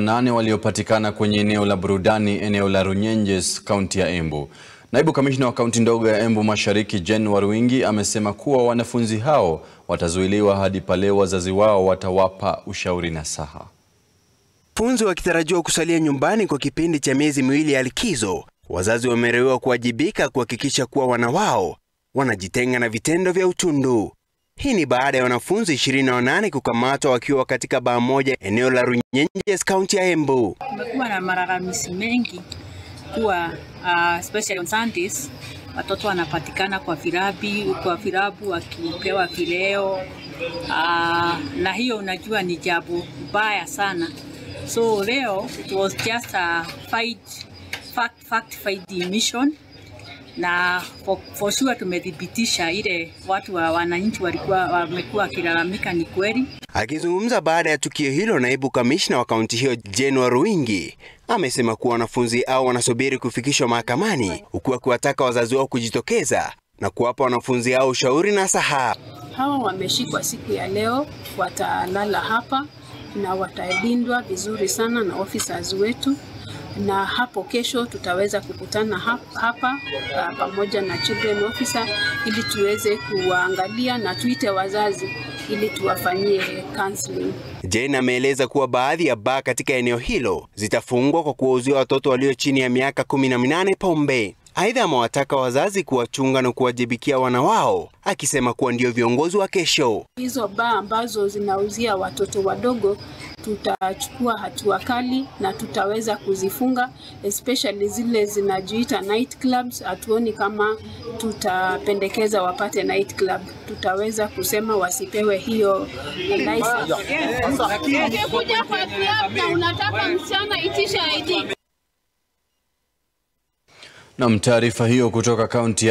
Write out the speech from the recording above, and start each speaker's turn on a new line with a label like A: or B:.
A: 28 waliopatikana kwenye eneo la burudani eneo la Runyenjes, kaunti ya Embu. Naibu kamishna wa kaunti ndogo ya Embu Mashariki Jane Waruingi amesema kuwa wanafunzi hao watazuiliwa hadi pale wazazi wao watawapa ushauri nasaha.
B: Wanafunzi wakitarajiwa kusalia nyumbani kwa kipindi cha miezi miwili ya likizo, wazazi wamerewewa kuwajibika kuhakikisha kuwa wana wao wanajitenga na vitendo vya utundu. Hii ni baada ya wanafunzi 28 kukamatwa wakiwa katika baa moja eneo la Runyenjes, kaunti ya Embu.
C: Kumekuwa na malalamisi mengi kuwa uh, especially on Sundays watoto wanapatikana kwa virabi kwa virabu wakipewa vileo uh, na hiyo unajua ni jambo baya sana. So leo it was just a fight, fact, fact fighting mission na for, for sure tumethibitisha ile watu wa wananchi walikuwa wamekuwa wakilalamika ni kweli.
B: Akizungumza baada ya tukio hilo, naibu kamishna wa kaunti hiyo Jane Waruingi amesema kuwa wanafunzi hao wanasubiri kufikishwa mahakamani, huku akiwataka wazazi wao kujitokeza na kuwapa wanafunzi hao ushauri na saha.
D: Hawa wameshikwa siku ya leo, watalala hapa na watalindwa vizuri sana na officers wetu na hapo kesho tutaweza kukutana hapa uh, pamoja na children officer ili tuweze kuwaangalia na tuite wazazi ili tuwafanyie counseling.
B: Jane ameeleza kuwa baadhi ya baa katika eneo hilo zitafungwa kwa kuwauzia watoto walio chini ya miaka kumi na minane pombe. Aidha, amewataka wazazi kuwachunga na kuwajibikia wana wao, akisema kuwa ndio viongozi wa kesho.
D: Hizo baa ambazo zinauzia watoto wadogo tutachukua hatua kali na tutaweza kuzifunga, especially zile zinajiita night clubs. Hatuoni kama tutapendekeza wapate night club, tutaweza kusema wasipewe hiyo license.
E: Ukikuja kwa club na unataka msichana itisha ID.
A: Nam, taarifa hiyo kutoka kaunti